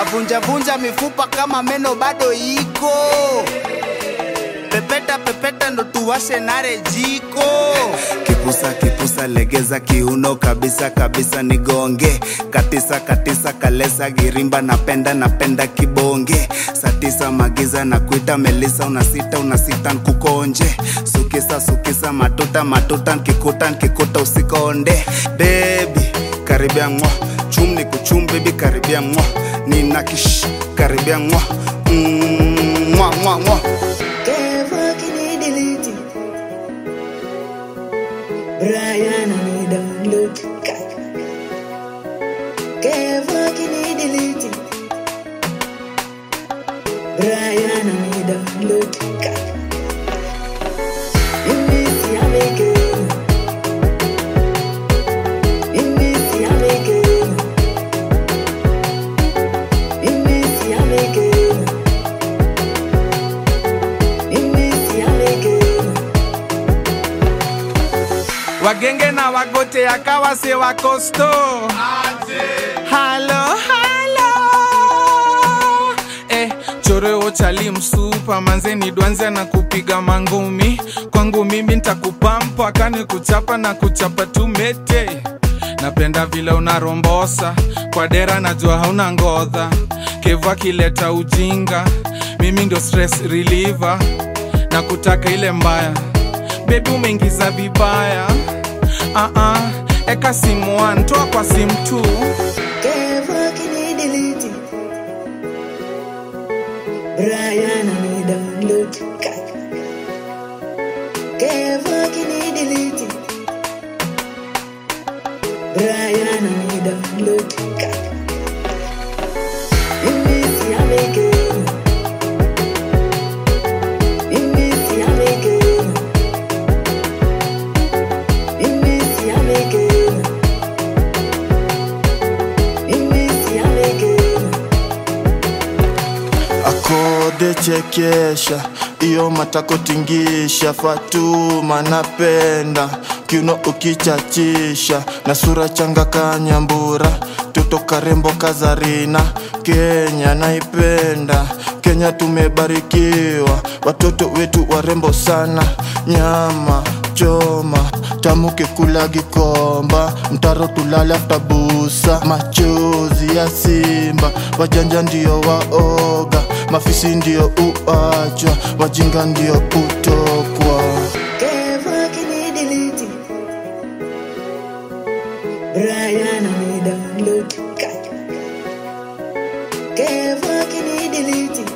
navunja vunja mifupa kama meno bado iko pepeta pepeta ndo tuwashe nare jiko kipusa kipusa legeza kiuno kabisa kabisa nigonge katisa katisa kalesa girimba napenda napenda kibonge satisa magiza na kuita melisa unasita unasita nkukonje sukisa sukisa matuta matuta nkikuta nkikuta usikonde bebi karibia mwa chum ni kuchum bebi karibia mwa nina kish karibia mwa mm, mwa mwa mwa Kevo kini delete Brian ani download Kevo kini delete Brian ani download Mimi si ameke Mimi si ameke Mimi si ameke Mimi si ameke wagenge na wagote akawa se wakosto halo halo eh, choreo chali msupa manzeni dwanze na kupiga mangumi kwangu mimi ntakupampa kani kuchapa na kuchapa tumete napenda vile unarombosa kwa dera najua hauna ngodha kevu akileta ujinga mimi ndio stress reliever na kutaka ile mbaya bebi umeingiza vibaya uh-uh. eka simu one, toa kwa simu tu Kevo kini delete Brian ani download Kevo kini delete Brian ani download Mimi si ameke Mimi si ameke Mimi si ameke Mimi si ameke akode chekesha iyo matako tingisha fatuma napenda kiuno ukichachisha na sura changa kanyambura toto karembo kazarina kenya naipenda kenya tumebarikiwa watoto wetu warembo sana nyama choma tamuke kula gikomba mtaro tulale aftabusa machozi ya simba wajanja ndio waoga mafisi ndio uachwa wajinga ndio kutokwa Kevo kini delete Brian ani download Kevo kini delete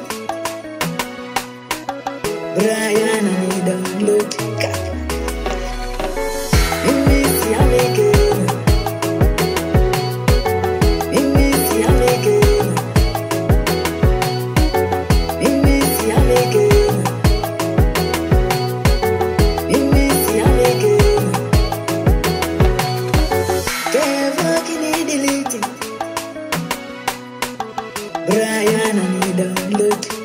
Brian ani download Mimi si ameke Mimi si ameke Mimi si ameke Mimi si ameke Kevo kini delete Brian ani download